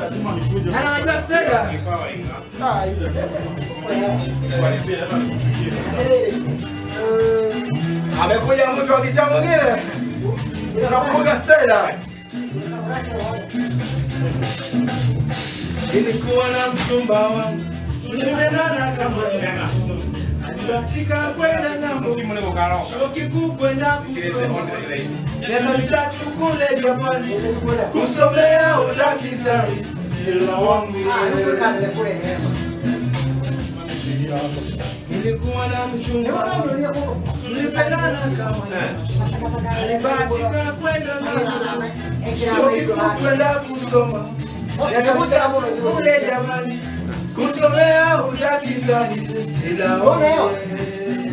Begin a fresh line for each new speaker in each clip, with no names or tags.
Ana anajua Stella. Amekuja mtu wa kicha mwingine. Unakumbuka Stella? Nilikuwa na mchumba wangu. Tulimenana kama Alibahatika kwenda ng'ambo. Chuo kikuu kwenda kusoma. Miaka mitatu kule Japani. Kusomea udaktari. Stella wangu yeye. Nilikuwa na mchumba wangu. Tulipendana kama Alibahatika kwenda ng'ambo. Chuo kikuu kwenda kusoma. Miaka mitatu kule Japani. Kusomea udaktari. Stella wangu yeye.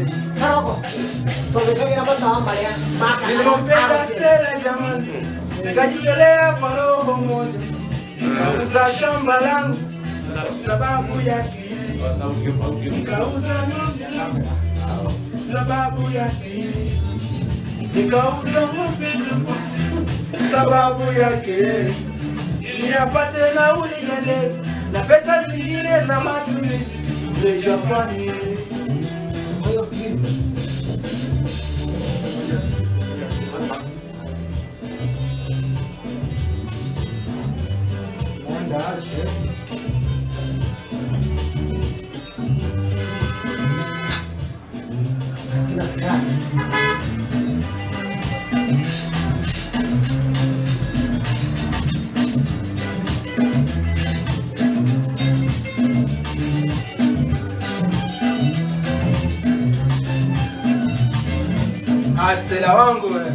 Nilimpenda Stella jamani, nikajitolea kwa roho moja, nikauza shamba langu sababu yake yeye. nikauza ng'ombe langu sababu yake yeye. nikauza ng'ombe langu sababu yake yeye. ili apate nauli ya ndege na pesa zingine za matumizi kule Japani. Ah, Stella wangu wewe.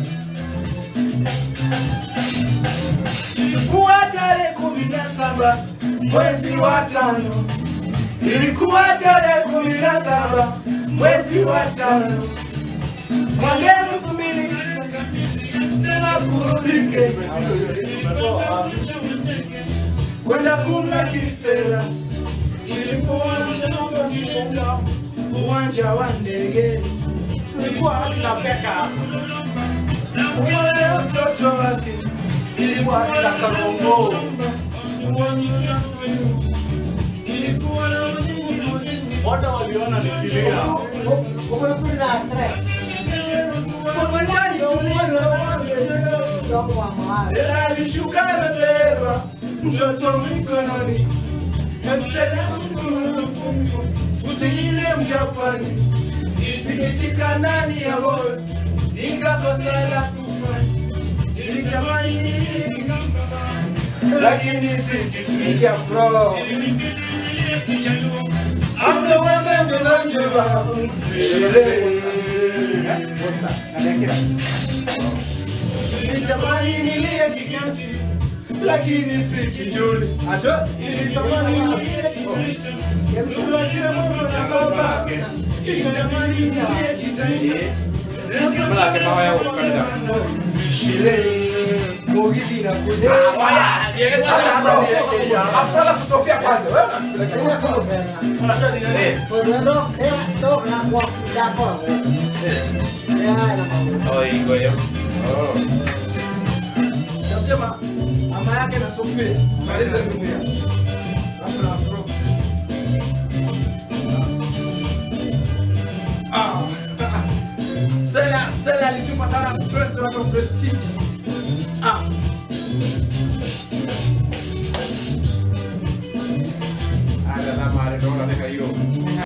Ilikuwa tarehe kumi na saba mwezi wa tano, ilikuwa tarehe kumi na saba mwezi wa tano mwaka elfu mbili tisa tena kurudike kwenda kumlaki Stella ilipoanza kugonga uwanja wa ndege kulikuwa hamna peka Uwele mtoto wake ilikuwa na karongo ilikuwa na unyingi muziki
Wote waliona nikilia.
kwa ndani tulizo Stella alishuka amebeba mtoto mikononi Stella futi ile mjapani isikitika ndani ya moyo nikakosa la kufanya nilitamani niliki lakini sikikia fro amewemendonanjeba nilitamani nilie kiganji lakini sikijuli acho nilitamani nilie
Mala ke bawah ya ukanda.
Afala kusofia kwanza. Wewe unatupeleka.
Unajua ni nini? Oh, iko hiyo. Oh.
Tafutie ma- mama yake na Sofia. Maliza dunia. Alafu na afro. Ah. Stella, Stella alitupa sana stress watu wa prestige. Ah.
Ada nama ada orang ada kayu.